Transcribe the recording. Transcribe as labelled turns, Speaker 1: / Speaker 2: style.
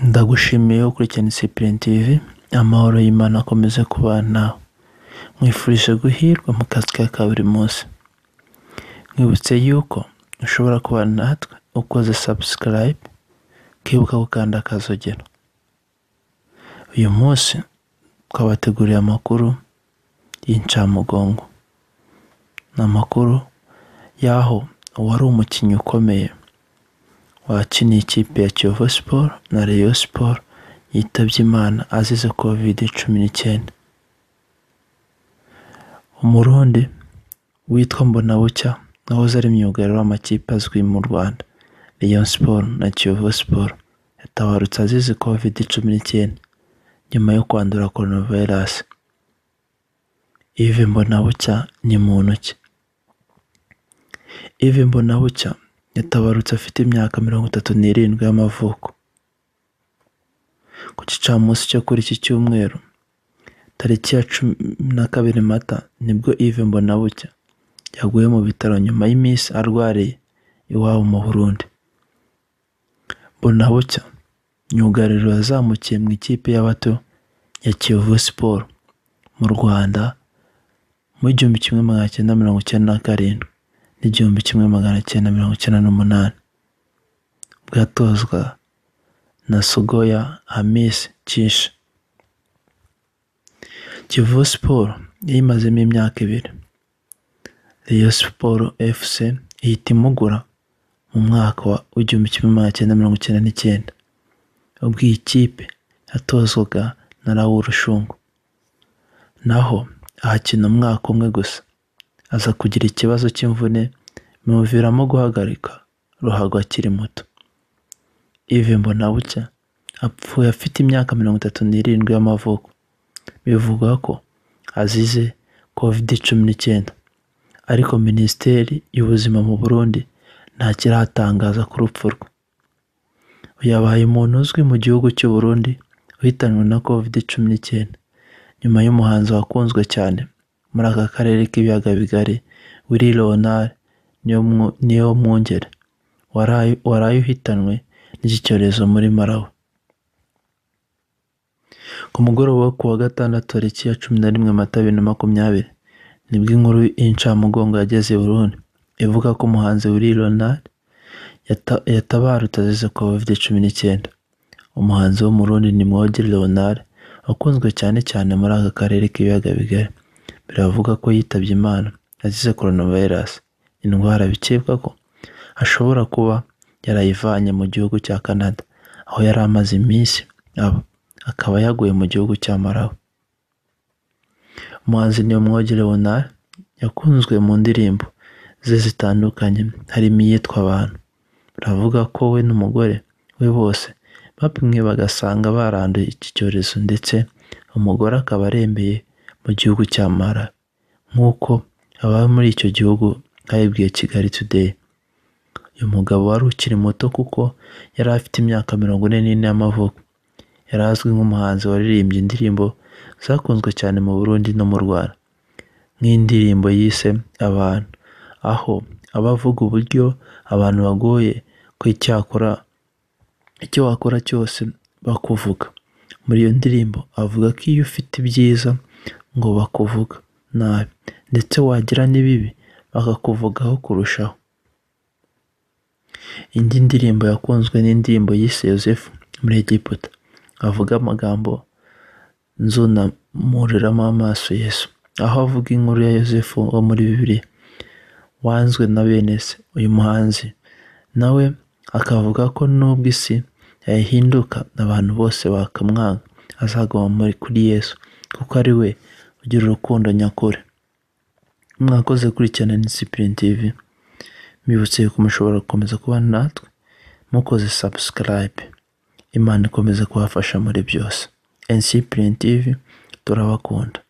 Speaker 1: Ndagushimiye ukurikirana Discipline TV, amahoro y'Imana akomeze kubana nawe, nkwifurije guhirwa mu kazi kawe ka buri munsi, nkwibutse yuko ushobora kubana natwe ukoze subscribe, ukibuka gukanda akazogera, uyu munsi twabateguriye amakuru y'incamugongo, ni amakuru y'aho uwari umukinnyi ukomeye wakiniye ikipe ya Kiyovu Sport na Rayon Sport yitabye Imana azize Covid cumi n'icyenda, Umurundi witwa Mbonabucya wahoze ari myugariro w'amakipe azwi mu Rwanda Rayon Sport na Kiyovu Sport yatabarutse azize Covid cumi n'icyenda nyuma yo kwandura Coronavirus, Yves Mbonabucya ni muntu ki? Yves Mbonabucya yatabarutse afite imyaka mirongo itatu n'irindwi y'amavuko, ku gicamunsi cyo kuri iki cyumweru tariki ya cumi na kabiri Mata nibwo Yves Mbonabucya yaguye mu bitaro nyuma y'iminsi arwariye iwabo mu Burundi, Mbonabucya myugariro yazamukiye mu ikipe y'abato ya Kiyovu Sport mu Rwanda mu w'igihumbi kimwe magana cyenda mirongo icyenda na karindwi n'igihumbi kimwe magana cyenda mirongo icyenda n'umunani, ubwo yatozwa na Sugoya Hamis Cishi, Kiyovu Sport yayimazemo imyaka ibiri, Rayon Sport FC ihita imugura mu mwaka w'igihumbi kimwe magana cyenda mirongo icyenda n'icyenda, ubwo iyi kipe yatozwaga na Raoul Rushungu, naho ahakina umwaka umwe gusa, aza kugira ikibazo cy'imvune bimuviramo guhagarika ruhago akiri muto, Yves Mbonabucya apfuye afite imyaka mirongo itatu n'irindwi y'amavuko, bivugwa ko azize Covid cumi n'icyenda, ariko Minisiteri y'Ubuzima mu Burundi ntacyo iratangaza ku rupfu rwe, uyu yabaye umuntu uzwi mu gihugu cy'u Burundi uhitanywe na Covid cumi n'icyenda, nyuma y'umuhanzi wakunzwe cyane muri aka karere k'ibiyaga bigari Willy Leonard Niyomwungere waraye uhitanywe n'iki cyorezo muri Malawi, ku mugoroba wo ku wa gatandatu tariki ya cumi na rimwe Mata bibiri na makumyabiri nibwo inkuru y'incamugongo yageze i Burundi, ivuga ko umuhanzi Willy Leonard yatabarutse azize Covid cumi n'icyenda, umuhanzi wo mu Burundi ni Mwogi Leonard wakunzwe cyane cyane muri aka karere k'ibiyaga bigari, biravugwa ko yitabye Imana azize Coronavirus, indwara bikekwa ko ashobora kuba yarayivanye mu gihugu cya Canada aho yari amaze iminsi aba, akaba yaguye mu gihugu cya Malawi, umuhanzi Niyomwogi Leonard yakunzwe mu ndirimbo ze zitandukanye harimo iyitwa Abantu, baravuga ko we n'umugore we bose bapimwe bagasanga baranduye iki cyorezo ndetse umugore akaba arembeye mu gihugu cya Malawi nk'uko ababa muri icyo gihugu babibwiye Kigali Today, uyu mugabo wari ukiri muto kuko yari afite imyaka mirongo ine n'ine y'amavuko, yari azwi nk'umuhanzi waririmbye indirimbo zakunzwe cyane mu Burundi no mu Rwanda nk'indirimbo yise Abantu, aho aba avuga uburyo abantu bagoye ko icyakora icyo wakora cyose bakuvuga, muri iyo ndirimbo avuga ko iyo ufite ibyiza ngo bakuvuga nabi ndetse wagira n'ibibi bakakuvugaho kurushaho, indi ndirimbo yakunzwe n'indirimbo yise Yosefu muri Egiputa, avuga amagambo nzunamuriramo amaso Yesu, aho avuga inkuru ya Yosefu wo muri Bibiliya wanzwe na bene se, uyu muhanzi nawe akavuga ko nubwo isi yahinduka abantu bose bakamwanga azaguma kuri Yesu kuko ari we ugira urukundo nyakuri, mwakoze kurikirana Discipline TV, mbibutse yuko mushobora gukomeza kubana natwe mukoze subscribe, Imana ikomeze kubafasha muri byose, Discipline TV turabakunda.